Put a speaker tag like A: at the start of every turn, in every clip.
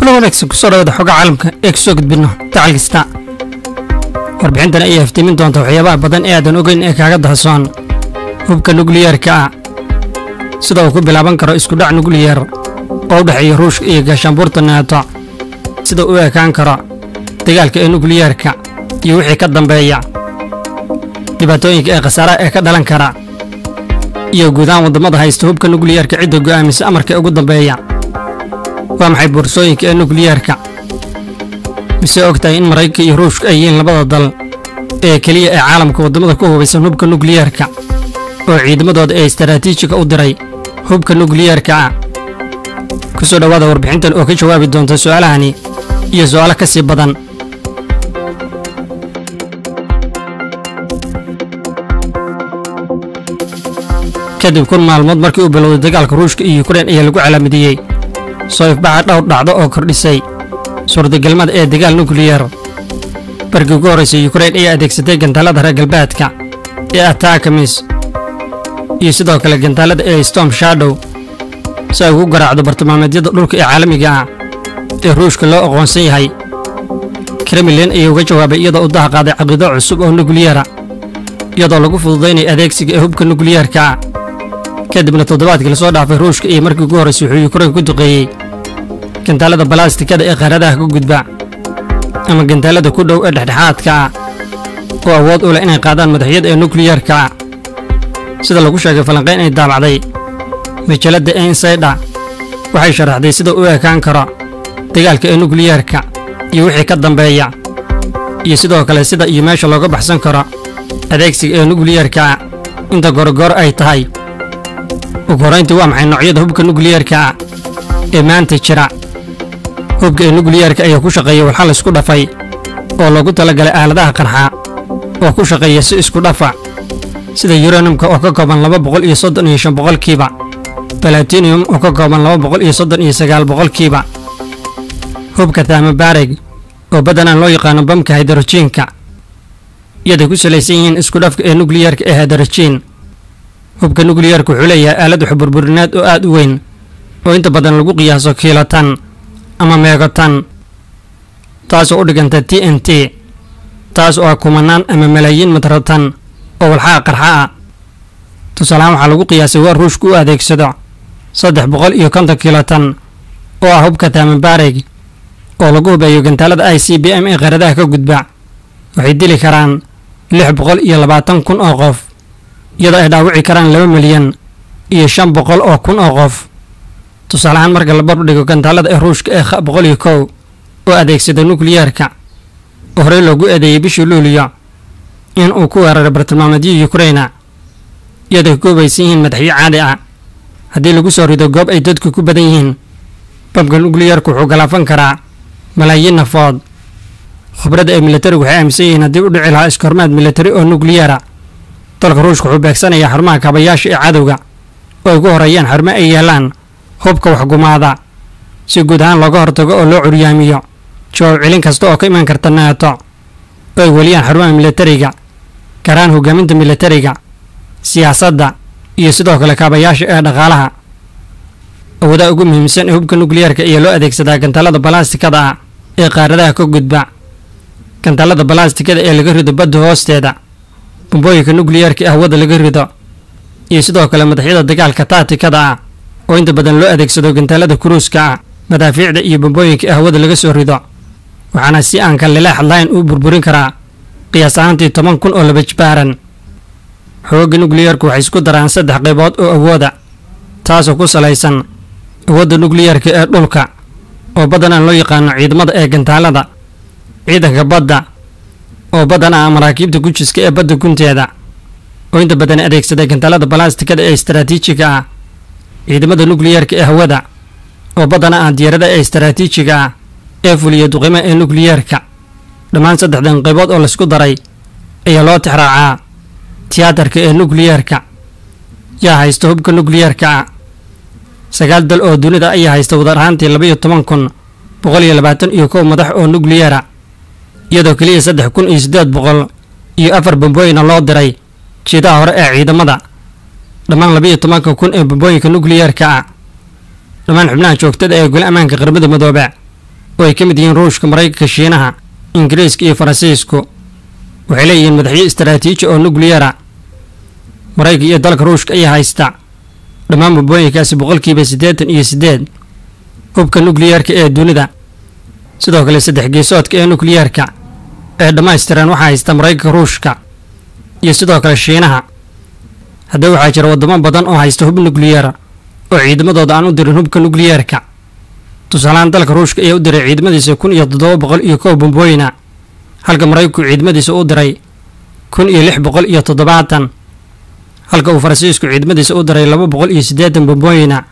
A: kula wanaagsan kusoo dhawaada xogga caalamka ee kusoo gudbino dacal kasta warbixintan ayaa iftiimin doonta waxyaabaha badan ee aadan ogeyn ee kaaga dahsoon hubka nukliyeerka ah sida uu ku bilaaban karo iskudhac nukliyar oo u dhexeeya ruushka iyo gaashaanbuurta naato sida u ekaan karo dagaalka ee nukliyeerka iyo wixii ka dambeeya dhibaatooyinka ee khasaaraha ee ka dhalan kara iyo guud ahaan waddamada haysta hubka nukliyeerka cidda go'aamisa amarka ugu dambeeya waa maxay boorsooyinka ee nukliyeerka mise og tahay in maraykanka iyo ruushka ay yihiin labada dal ee keliya ee caalamka waddamada ku hubaysan hubka nukliyeerka oo ciidamadooda ee istaraatiijiga u diray hubka nukliyeerka ah ku soo dhowaada warbixintan oo ka jawaabi doonta su'aalahani iyo su'aalo ka sii badan kadib kun maalmood markii uu bilowday dagaalka ruushka iyo yukrain ayaa lagu calaamadiyey soo ifbaxa dhowr dhacdo oo kordhisay suurtagalmada ee dagaal nukliyar barkii ugu horraysay yukrain ayaa adeegsatay gantaalada reer galbeedka ee atakamis iyo sidoo kale gantaalada ee storm shadow si ay ugu garaacdo bartilmaameedyada dhulka ee caalamiga ah ee ruushka loo aqoonsan yahay kremlin ayaa uga jawaabay iyadoo u daha qaaday caqiido cusub oo nukliyara iyadoo lagu fududaynaya adeegsiga ee hubka nukliyeerka ah kadibna toddobaadkii lasoo dhaafay ruushka iyo markii ugu horraysay wuxuu yukrain ku duqeeyey gantaalada balaastikada ee qaaradaha ka gudba ama gantaalada ku dhow ee dhexdhexaadka ah oo awood u leh inay qaadaan madaxyada ee nukliyeerka ah sida lagu sheegay falanqayn ay daabacday majalladda ensayda waxay sharaxday sida u ekaan karo dagaalka ee nukliyeerka iyo wixii ka dambeeya iyo sidoo kale sida iyo meesha looga baxsan karo adeegsiga ee nukliyeerka ah inta gorogoro ay tahay ugu horrayntii waa maxay noocyada hubka nukliyeerka ah ee maanta jira hubka ee nukliyeerka ayaa ku shaqeeya walxal isku dhafay oo loogu talagalay aaladaha qarxa oo ku shaqeeya si isku dhafa sida yuranumka oo ka kooban laba boqol iyo soddon iyo shan boqolkiiba balatinium oo ka kooban laba boqol iyo soddon iyo sagaal boqolkiiba hubka tamabareg oo badanaan loo yaqaano bamka haydarojiinka iyaday ku salaysan yihiin isku dhafka ee nukliyeerka ee haydarojiin hubka nukliyeerka wuxuu leeyahay aalad waxburburineed oo aad u weyn oo inta badan lagu qiyaaso kiilotan ama meegotan taasoo u dhiganta t n t taas oo ah kumanaan ama malaayiin matratan oo walxaha qarxa ah tusaalahaan waxaa lagu qiyaasay waar ruushku u adeegsado saddex boqol iyo konton kilotan oo ah hubka tamabareg oo lagu hubeeyo gantaalada i c b m ee qaradaha ka gudba waxay dili karaan lix boqol iyo labaatan kun oo qof iyadoo ay dhaawici karaan laba milyan iyo shan boqol oo kun oo qof tusaalahaan marka la barbdhigo gantaalada ee ruushka ee boqol iyo kow oo adeegsada nukliyeerka oo horey loogu eedeeyey bishii luuliyo in uu ku weeraray bartilmaameedyo yukraina iyadoo goobaysan yihiin madaxyo caadi ah haddii lagu soo rido goob ay dadku ku badan yihiin bamka nukliyeerku wuxuu galaafan karaa malaayiin nafood khubradda ee militarigu waxay aaminsan yihiin haddii u dhici lahaa iskoormaad militari oo nukliyera dalka ruushka wuxuu beegsanayaa xarumaha kaabayaasha ee cadowga oo ay ugu horreeyaan xarumo ay yeelaan hubka waxgumaada si guud ahaan looga hortago oo loo curyaamiyo jawaab celin kasta oo ka iman karta naato oo ay weliyaan xarumaha militariga garaan hogaaminta militariga siyaasadda iyo sidoo kale kaabayaasha ee dhaqaalaha awoodaha ugu muhiimsan ee hubka nukliyeerka ayaa loo adeegsadaa gantaalada balaastikada ah ee qaaradaha ka gudba gantaalada balaastikada ee laga rido badda hoosteeda bombooyinka nukliyeerka ee hawada laga rido iyo sidoo kale madaxyada dagaalka taatikada ah oo inta badan loo adeegsado gantaalada kuruuska ah madaafiicda iyo bombooyinka ee hawada laga soo rido waxaana si aan kalilaax layn u burburin karaa qiyaas ahaantii toban kun oo laba jibaaran xoogga nukliyeerku waxay isku daraan saddex qaybood oo awooda taasoo ku salaysan awoodda nukliyeerka ee dhulka oo badanaan loo yaqaano ciidamada ee gantaalada ciidanka badda oo badan ah maraakiibta gujiska ee badda gunteeda oo inta badan adeegsada gantaalada balaastikada ee istaraatiijiga ah ciidamada nukliyeerka ee hawada oo badana ah diyaarada ee istaraatiijiga ah ee fuliya duqimaha ee nukliyeerka dhammaan saddexdan qaybood oo laysku daray ayaa loo tixraacaa tiyaatarka ee nukliyeerka yaa haysta hubka nukliyeerka ah sagaal dal oo dunida ayaa haysta wadar ahaantii labaiyo toban kun boqol iyo labaatan iyo kow madax oo nukliyera iyadoo keliya saddex kun iyo siddeed boqol iyo afar bambooyina loo diray jiidaha hore ee ciidamada dhammaan labiiyo tobanka kun ee bambooyinka nukliyerka ah dhammaan xubnaha joogtada ee gole ammaanka qaramada midoobe oo ay ka mid yihiin ruushka maraykanka shiinaha ingiriiska iyo faransiisku waxay leeyihiin madaxyo istaraatiiji oo nukliyara maraykanka iyo dalka ruushka ayaa haysta dhammaan bambooyinkaasi boqolkiiba siddeetan iyo siddeed hubka nukliyarka ee dunida sidoo kale saddex geesoodka ee nukliyarka ee dhammaystiran waxaa haysta maraykanka ruushka iyo sidoo kale shiinaha haddaba waxaa jira waddamo badan oo haysta hub nukliyar oo ciidamadooda aan u dirin hubka nukliyarka tusaalahaan dalka ruushka ayaa u diray ciidamadiisa kun iyo toddoba boqol iyo kow bambooyina halka maraykanku ciidamadiisa u diray kun iyo lix boqol iyo toddobaatan halka uu faransiisku ciidamadiisa u diray laba boqol iyo siddeetan bambooyina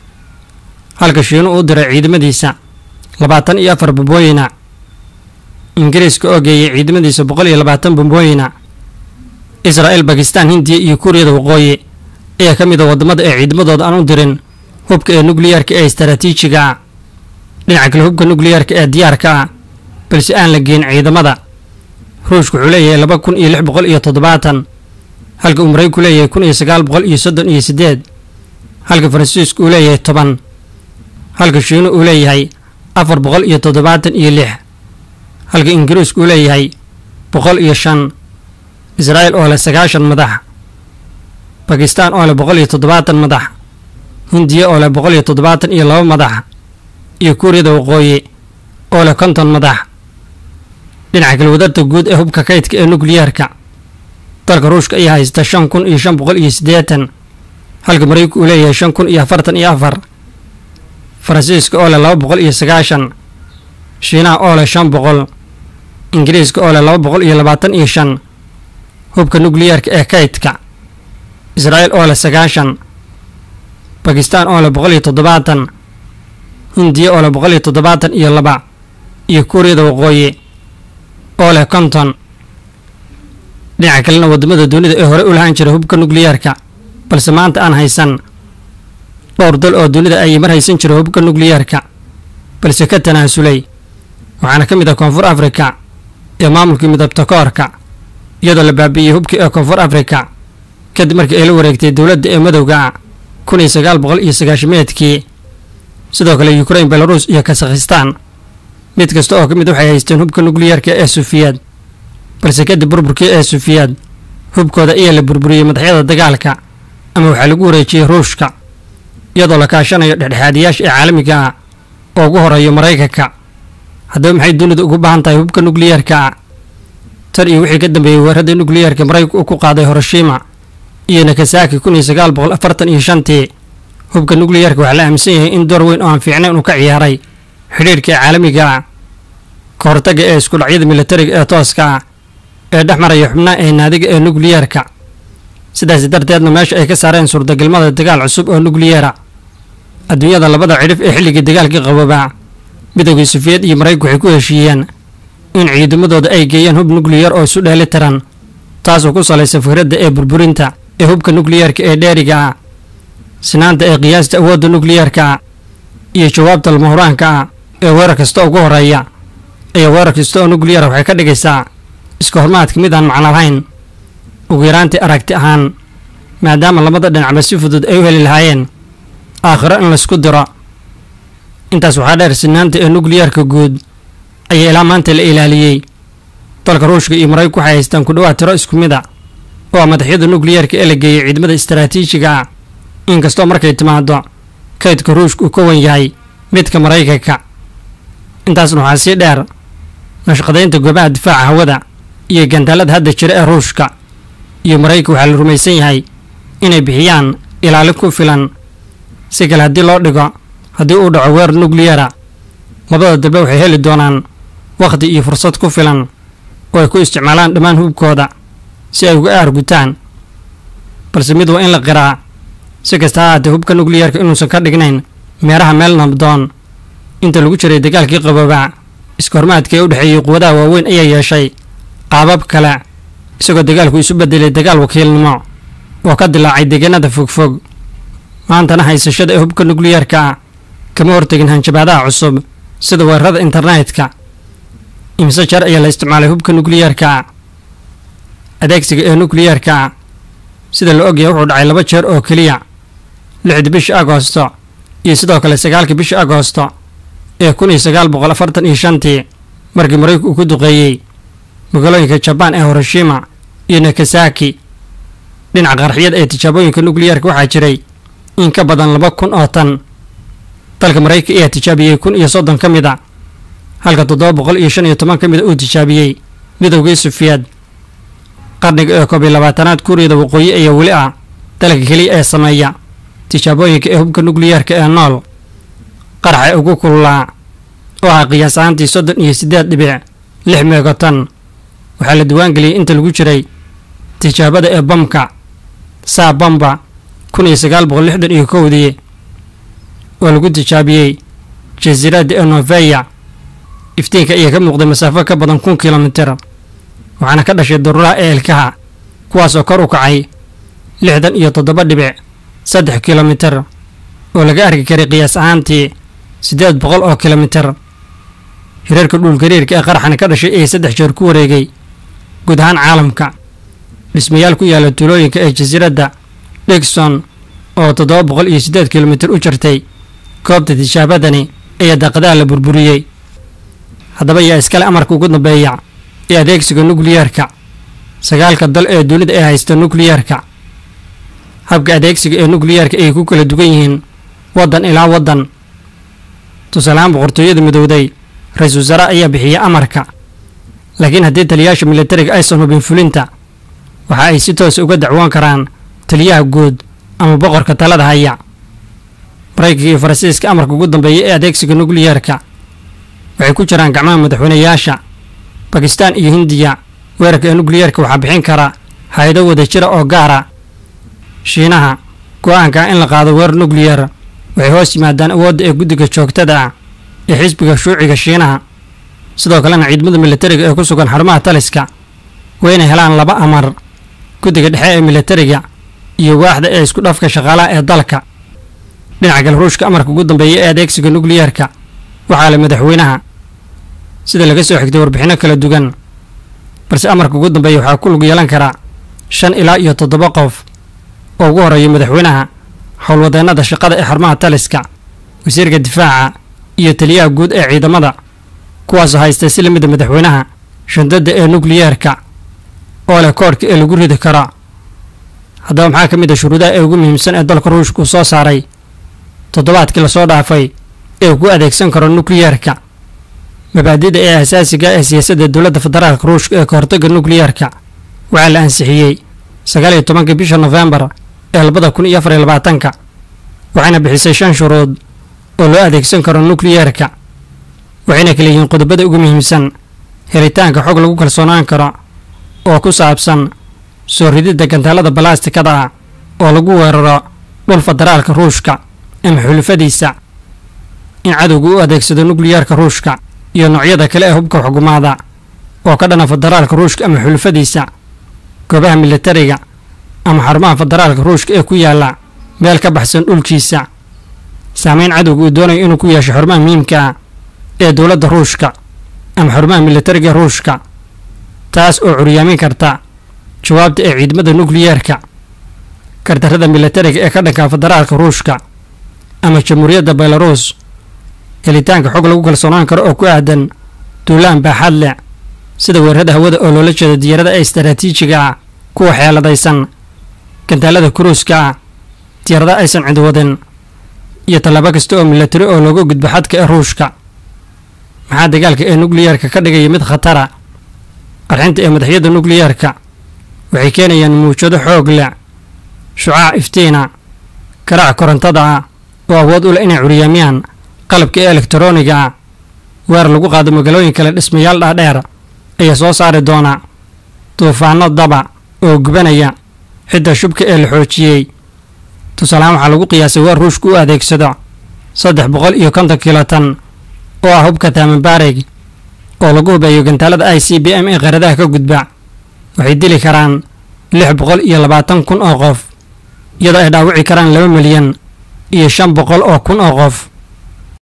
A: halka shiinu u diray ciidamadiisa labaatan iyo afar bambooyina ingiriiska oo geeyay ciidamadiisa boqol iyo labaatan bambooyina israa'il bakistaan hindiya iyo kuuriyada waqooyi ayaa ka mid a waddamada ee ciidamadooda aan u dirin hubka ee nukliyarka ee istaraatiijiga ah dhinaca kale hubka nukliyarka ee diyaarka ah balse aan la geyn ciidamada ruushku wuxuu leeyahay laba kun iyo lix boqol iyo toddobaatan halka uu maraykanku leeyahay kun iyo sagaal boqol iyo soddon iyo siddeed halka faransiisku uu leeyahay toban halka shiinu uu leeyahay afar boqol iyo toddobaatan iyo lix halka ingiriisku uu leeyahay boqol iyo shan israa'il oo leh sagaashan madax bakistaan oo leh boqol iyo toddobaatan madax hindiya oo leh boqol iyo toddobaatan iyo laba madax iyo kuuriyada waqooyi oo leh konton madax dhinaca kale wadarta guud ee hubka kaydka ee nukliyarka dalka ruushka ayaa haysta shan kun iyo shan boqol iyo siddeetan halka maraykanku uu leeyahay shan kun iyo afartan iyo afar faransiiska oo leh laba boqol iyo sagaashan shiinaha oo leh shan boqol ingiriiska oo leh laba boqol iyo labaatan iyo shan hubka nukliyarka ee kaydka israa'il oo leh sagaashan bakistaan oo leh boqol iyo toddobaatan hindiya oo leh boqol iyo toddobaatan iyo laba iyo kuuriyada waqooyi oo leh konton dhinaca kalena waddamada dunida ee hore u lahaan jiray hubka nukliyarka balse maanta aan haysan dhowr dal oo dunida ayay mar haysan jiray hubka nukliyarka balse ka tanaasulay waxaana ka mid ah koonfur afrika ee maamulkii midabta koorka iyadoo la baabi'iyey hubkii ee koonfur afrika kadib markii ay la wareegtay dowladda ee madowga ah kun iyo sagaal boqol iyo sagaashameedkii sidoo kale yukrain belaruus iyo kasakhistaan mid kasta oo ka mid waxay haysteen hubka nukliyarka ee sufiyaad balse kadib burburkii ee sufiyaad hubkooda ayaa la burburiyey madaxyada dagaalka ama waxaa lagu wareejiyey ruushka iyadoo la kaashanayo dhexdhexaadiyaasha ee caalamiga ah oo ugu horeeyo maraykanka haddaba maxay dunidu ugu baahan tahay hubka nukliyarka ah tan iyo wixii ka dambeeyey weerarada nukliyarka maraykanku uu ku qaaday horoshima iyo nakasaki kun iyo sagaal boqol afartan iyo shantii hubka nukliyarka waxaa la aaminsan yahay in door weyn oo aan fiicnayn uu ka ciyaaray xidhiirhka caalamiga ah ka hortagga ee iskudhacyada militariga ee tooska ah ee dhex maraya xubnaha ee naadiga ee nukliyarka sidaasi darteedna meesha ay ka saareen suurtagalmada dagaal cusub oo nukliyara adduunyada labada cidhif ee xilligii dagaalkii qaboobaa midowgii sufiyad iyo maraykanku waxay ku heshiiyeen in ciidamadooda ay geeyaan hub nukliyar oo isu dheeli tiran taasoo ku salaysa fikradda ee burburinta ee hubka nukliyarka ee dheeriga ah sinaanta ee qiyaasta awoodda nukliyarka ah iyo jawaabta lamahuraanka ah ee weerar kasta ugu horeeya ayaa weerar kasta oo nukliyara waxay ka dhigaysaa iska hormaadka mid aan macno lahayn ugu yaraantii aragti ahaan maadaama labada dhinacba si fudud ay u heli lahaayeen aakhiro in laysku diro intaas waxaa dheer sinaanta ee nukliyarka guud ayaa ilaa maanta la ilaaliyey dalka ruushka iyo maraykanku waxay haystaan ku dhawaad tiro isku mid a oo ah madaxyada nukliyarka ee la geeyey ciidamada istaraatiijiga ah inkastoo markay timaado kaydka ruushka uu ka wan yahay midka maraykanka intaasna waxaa sii dheer nashqadaynta goobaha difaaca hawada iyo gandaalada hadda jira ee ruushka iyo maraykanka waxaa la rumaysan yahay inay bixiyaan ilaalin ku filan si kale haddii loo dhigo haddii uu dhaco weerar nukliyara labada dalbe waxay heli doonaan wakhti iyo fursad ku filan oo ay ku isticmaalaan dhammaan hubkooda si ay uga aargutaan balse mid waa in la qiraa si kasta ha haatee hubka nukliyarka inuusan ka dhignayn meeraha meel nabdoon inta lagu jiray dagaalkii qaboobaa iska hormaadka ee u dhexeeyey quwadaha waaweyn ayaa yeeshay qaabab kale isagoo dagaalku isu bedelay dagaal wakiilnimo oo ka dilaacay deegaanada fogfog maantana haysashada ee hubka nukliyarka ah kama hortegin hanjabaadaha cusub sida weerarada internetka imise jeer ayaa la isticmaalay hubka nukliyarka adeegsiga ee nukliyarka sida la ogyahay wuxuu dhacay laba jeer oo keliya lixda bisha agoosto iyo sidoo kale sagaalka bisha agoosto ee kun iyo sagaal boqol afartan iyo shantii markii maraykanku uu ku duqeeyey magaalooyinka jabaan ee hiroshima iyo nakasaki dhinaca qarxiyada ee tijaabooyinka nukliyarka waxaa jiray in ka badan laba kun oo tan dalka maraykanka ayaa tijaabiyey kun iyo soddon ka mid a halka toddoba boqol iyo shan iyo toban ka mid a uu tijaabiyey midowgii sufiyaad qarniga ee koob iyo labaatanaad kuuriyada waqooyi ayaa weli ah dalka keliya ee sameeya tijaabooyinka ee hubka nukliyarka ee nool qaraxa ugu kululaa oo ah qiyaas ahaantii soddon iyo siddeed dhibic lix meegotan waxaa la diwaangeliyey inta lagu jiray tijaabada ee bamka saa bamba kun iyo sagaal boqol lixdan iyo kowdii oo lagu tijaabiyey jasiiradda ee noveya iftiinka ayaa ka muuqday masaafo ka badan kun kilomitir waxaana ka dhashay daruuraha ee ilkaha kuwaasoo kor u kacay lixdan iyo toddoba dhibic saddex kilomitir oo laga arki karay qiyaas ahaantii siddeed boqol oo kilomitir hireerka dhulgariirka ee qaraxani ka dhashay ayaa saddex jeer ku wareegay guud ahaan caalamka dhismayaal ku yaala tuulooyinka ee jasiiradda dhigson oo toddoba boqol iyo siddeed kilomitir u jirtay goobta tijaabadani ayaa daaqadaha la burburiyey haddaba yaa iskale amarka ugu dambeeya ee adeegsiga nukliyarka sagaalka dal ee dunida ee haysta nukliyarka habka adeegsiga ee nukliyarka ayay ku kala duwan yihiin waddan ilaa waddan tusaaleahaan boqortooyada midowday ra-iisul wasaare ayaa bixiya amarka laakiin haddii taliyayaasha militariga aysan hubin fulinta waxa ay si toosa uga dacwoon karaan taliyaha guud ama boqorka talada haya maraykanka iyo faransiiska amarka ugu dambeeya ee adeegsiga nukliyarka waxay ku jiraan gacmaha madaxweynayaasha bakistaan iyo hindiya weerarka ee nukliyarka waxaa bixin kara hay-ado wada jira oo gaara shiinaha go-aanka in la qaado weerar nukliyar waxay hoos yimaadaan awoodda ee guddiga joogtada ah ee xisbiga shuuciga shiinaha sidoo kalena ciidamada militariga ee ku sugan xarumaha taliska waa inay helaan laba amar guddiga dhexe ee militariga iyo waaxda ee isku dhafka shaqaalaha ee dalka dhinaca kale ruushka amarka ugu dambeeya ee adeegsiga nukliyarka waxaa le madaxweynaha sida laga soo xigtay warbixinno kala duwan balse amarka ugu dambeeya waxaa ku lug yeelan karaa shan ilaa iyo toddoba qof oo ugu horeeya madaxweynaha howlwadeennada shaqada ee xarumaha taliska wasiirka difaaca iyo taliyaha guud ee ciidamada kuwaasoo haysta si lamida madaxweynaha shandadda ee nukliyarka oo leh koodhka ee lagu ridi karo haddaba maxaa ka mid a shuruudaha ee ugu muhiimsan ee dalka ruushka uu soo saaray toddobaadkii lasoo dhaafay ee uu ku adeegsan karo nukliyarka mabaadida ee asaasiga ee siyaasadda dowladda federaalka ruushka ee kahortagga nukliyarka waxaa la ansixiyey sagaal iyo tobanka bisha nofembar ee labada kun iyo afar iyo labaatanka waxayna bixisay shan shuruud oo loo adeegsan karo nukliyarka waxayna kala yihiin qodobada ugu muhiimsan helitaanka xog lagu kalsoonaan karo oo ku saabsan soo rididda gantaalada balastikada ah oo lagu weeraro dhul federaalka ruushka ama xulufadiisa in cadowga u adeegsado nukliyarka ruushka iyo noocyada kale ee hubka xukumaada oo ka dhana federaalka ruushka ama xulufadiisa goobaha militariga ama xarumaha federaalka ruushka ee ku yaalla meel ka baxsan dhulkiisa saameyn cadowga uu doonayo inuu ku yeesho xarumaha muhiimka ah ee dowladda ruushka ama xarumaha militariga ruushka taas oo curyaamin karta jawaabta ee ciidamada nukliyarka kardarrada militariga ee ka dhanka federaalka ruushka ama jamhuuriyadda belarus helitaanka xog lagu kalsoonaan karo oo ku aadan duulaan baaxad leh sida weerarada hawada oo loola jeedo diyaarada ee istaraatiijiga ah kuwa xeeladaysan gantaalada kuruuska ah diyaarada aysan cidwadin iyo tallaabo kasta oo milatari oo looga gudbo xadka ee ruushka maxaa dagaalka ee nukliyarka ka dhigaya mid khatara qarxinta ee madaxyada nukliyarka waxay keenayaan muujado xoog leh shucaac iftiina garaac korontada ah oo awood u leh inay curyaamiyaan qalabka ee elektarooniga ah weer lagu qaado magaalooyin kale dhismayaal dhaadheer ayaa soo saari doona duufaano daba oo gubanaya xidda shubka ee la xoojiyey tusaalahaan waxaa lagu qiyaasay weer ruushku u adeegsado saddex boqol iyo konton kilotan oo ah hubka taamanbaareg oo lagu hubeeyo gantaalada i c b m ee qaradaha ka gudba waxay dili karaan lix boqol iyo labaatan kun oo qof iyadoo ay dhaawici karaan laba milyan iyo shan boqol oo kun oo qof